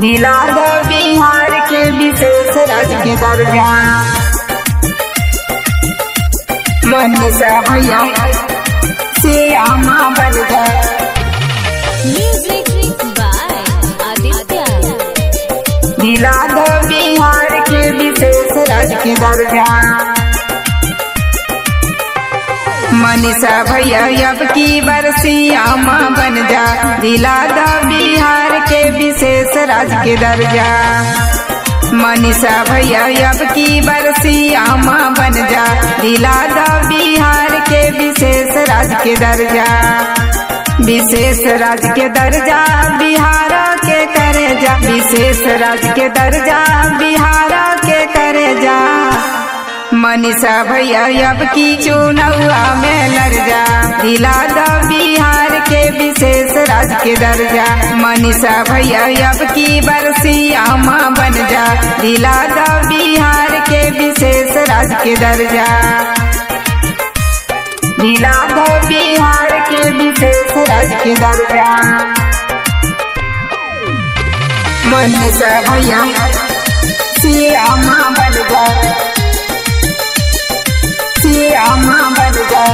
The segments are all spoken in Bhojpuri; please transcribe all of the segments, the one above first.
दिला दो बिहार के विशेष राज्य के दर्जा मन से भैया से आमा बन गए Music by Aditya. दिला दो बिहार के विशेष राज्य के दर्जा मनीषा भैया अब की बरसिया माँ बन जा दिला दो बिहार के विशेष राज्य के दर्जा मनीषा भैया अब की बरसिया माँ बन जा दिला दो बिहार के विशेष राज्य के दर्जा विशेष राज्य के दर्जा बिहार के करे जा विशेष राज्य के दर्जा बिहार के करे जा मनीषा भैया अब की चुनौआ में लड़ जा दिला दो बिहार के विशेष राज्य के दर्जा मनीषा भैया अब की बरसिया माँ बन जा दिला दो बिहार के विशेष राज्य के दर्जा दिला दो बिहार के विशेष राज्य के दर्जा मनीषा भैया सिया माँ बन जा सिया माँ बन जा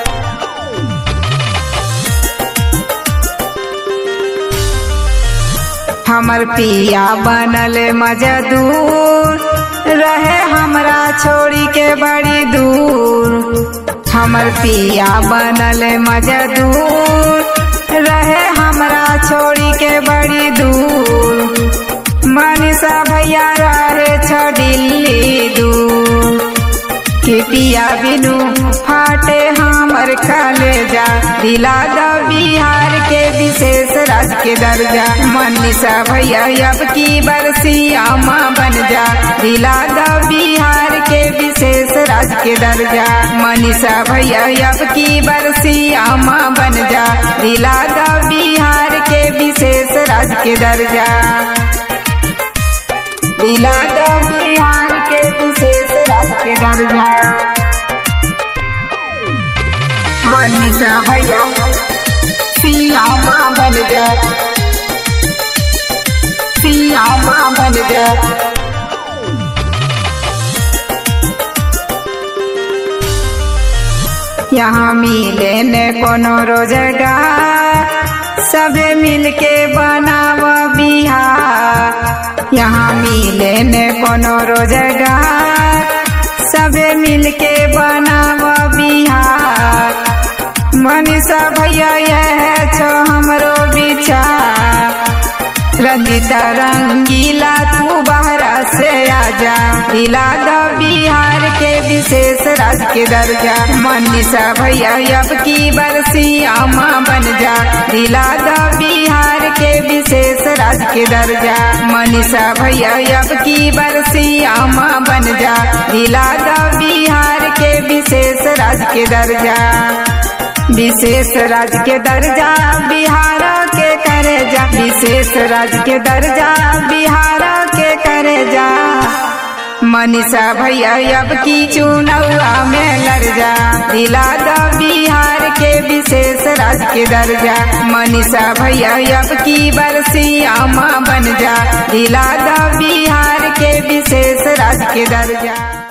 हमर पिया बनल मजदूर रहे हमरा छोड़ी के बड़ी दूर हमर पिया बनल मजदूर रहे हमरा छोड़ी के बड़ी दूर मनीषा भैया रहे छ दिल्ली दूर के पिया बिनु फाटे हमर कलेजा दिला दो बिहार के विशेष राज्य के दर्जा मनीषा भैया अब की बरसिया माँ बन जा दिला दो बिहार के विशेष राज्य के दर्जा मनीषा भैया अब की बरसिया माँ बन जा दिला दो बिहार के विशेष राज्य के दर्जा दिला दो बिहार के विशेष राज्य के दर्जा मनीषा भैया सिया माँ बन जा सिया माँ बन जा यहाँ मिले ने कोनो रोजगार सबे मिलके बनाव बिहार यहाँ मिले ने कोनो रोजगार सबे मिलके बनाव बिहार मनीषा भैया यह छो हमरो विचार रंजिता रंगीला तू बहरा से आजा दिला दो बिहार के विशेष राज्य के दर्जा मनीषा भैया अब की बरसिया माँ बन जा दिला दो बिहार के विशेष राज्य के दर्जा मनीषा भैया अब की बरसिया माँ बन जा दिला दो बिहार के विशेष राज्य के दर्जा विशेष राज्य के दर्जा बिहार के करे जा विशेष राज्य के दर्जा बिहार के करे जा मनीषा भैया अब की चुनौआ में लड़ जा दिला दो बिहार के विशेष राज्य के दर्जा मनीषा भैया अब की बरसिया माँ बन जा दिला दो बिहार के विशेष राज्य के दर्जा